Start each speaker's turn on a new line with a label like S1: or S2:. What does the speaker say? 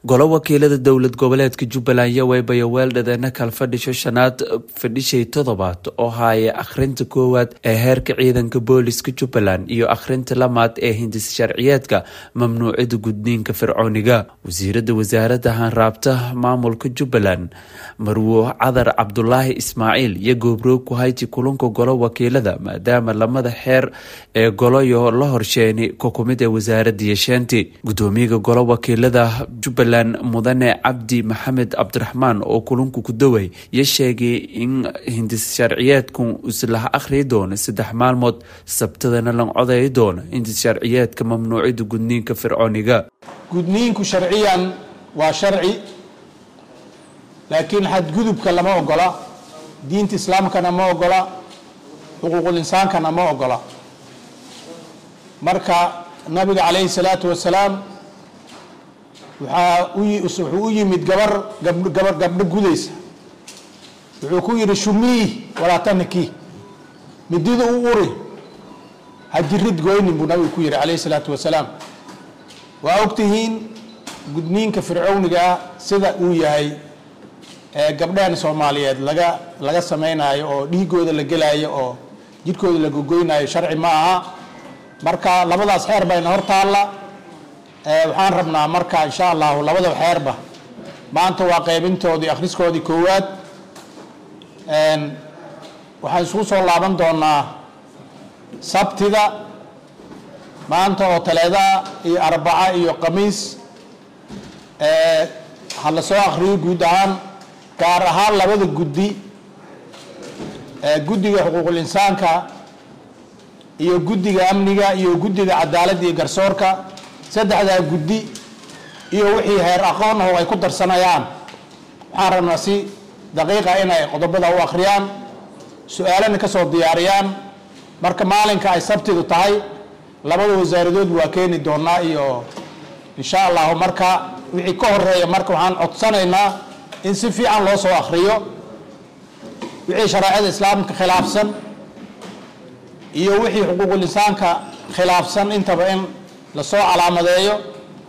S1: golo wakiilada dowlad goboleedka jubbaland iyo weybayo weeldhadeena kala fadhisho shanaad fadhishay toddobaad oo haaya akhrinta koowaad ee heerka ciidanka booliska jubbaland iyo akhrinta lamaad ee hindis sharciyeedka mamnuucida gudniinka fircooniga wasiirada wasaaradda hanraabta maamulka jubbaland marwo cadar cabdulaahi ismaaciil iyo goobroog ku hayti kulanka golo wakiilada maadaama lamada xeer ee goloyo la horsheenay kukumid ee wasaaradda yesheenti gudoomiyaga golo wakiilada jubbaland mudane cabdi maxamed cabdiraxmaan oo kulanku ku daway iyo sheegay in hindis sharciyeedku islaha akhriyi doono saddex maalmood sabtadana lan codayi doono hindis sharciyeedka mamnuucida gudniinka fircooniga
S2: gudniinku sharciyan waa sharci laakiin xadgudubka lama ogola diinta islaamkana ma ogola xuquuqul insaankana ma ogola marka nabiga calayhi salaatu wasalaam waxaa wuxuu u yimid gabar gabar gabdho gudaysa wuxuu ku yidhi shumii walaa taniki midida u uri ha jirid goynin buu nabigu ku yidhi calayhi salaatu wasalaam waa ogtihiin gudniinka fircownigaa sida uu yahay ee gabdhahan soomaaliyeed laga laga samaynayo oo dhiigooda la gelaayo oo jidhkooda la gogoynayo sharci ma aha marka labadaas xeer bayna hor taalla waxaan rabnaa marka insha allahu labada xeerba maanta waa qaybintoodii akhriskoodii koowaad waxaan isugu soo laaban doonaa sabtida maanta oo taleedaa iyo arbaca iyo khamiis ha la soo akhriyo guud ahaan gaar ahaan labada guddi guddiga xuquuqul insaanka iyo guddiga amniga iyo guddiga cadaaladda iyo garsoorka saddexdaa guddi iyo wixii heer aqoon aho ay ku darsanayaan waxaan rabnaa si daqiiqa inay qodobada u akhriyaan su-aalana ka soo diyaariyaan marka maalinka ay sabtidu tahay labada wasaaradood waa keeni doonaa iyo insha allahu marka wixii ka horeeya marka waxaan codsanaynaa in si fiican loo soo akhriyo wixii shareecada islaamka khilaafsan iyo wixii xuquuqul insaanka khilaafsan intaba in lasoo calaamadeeyo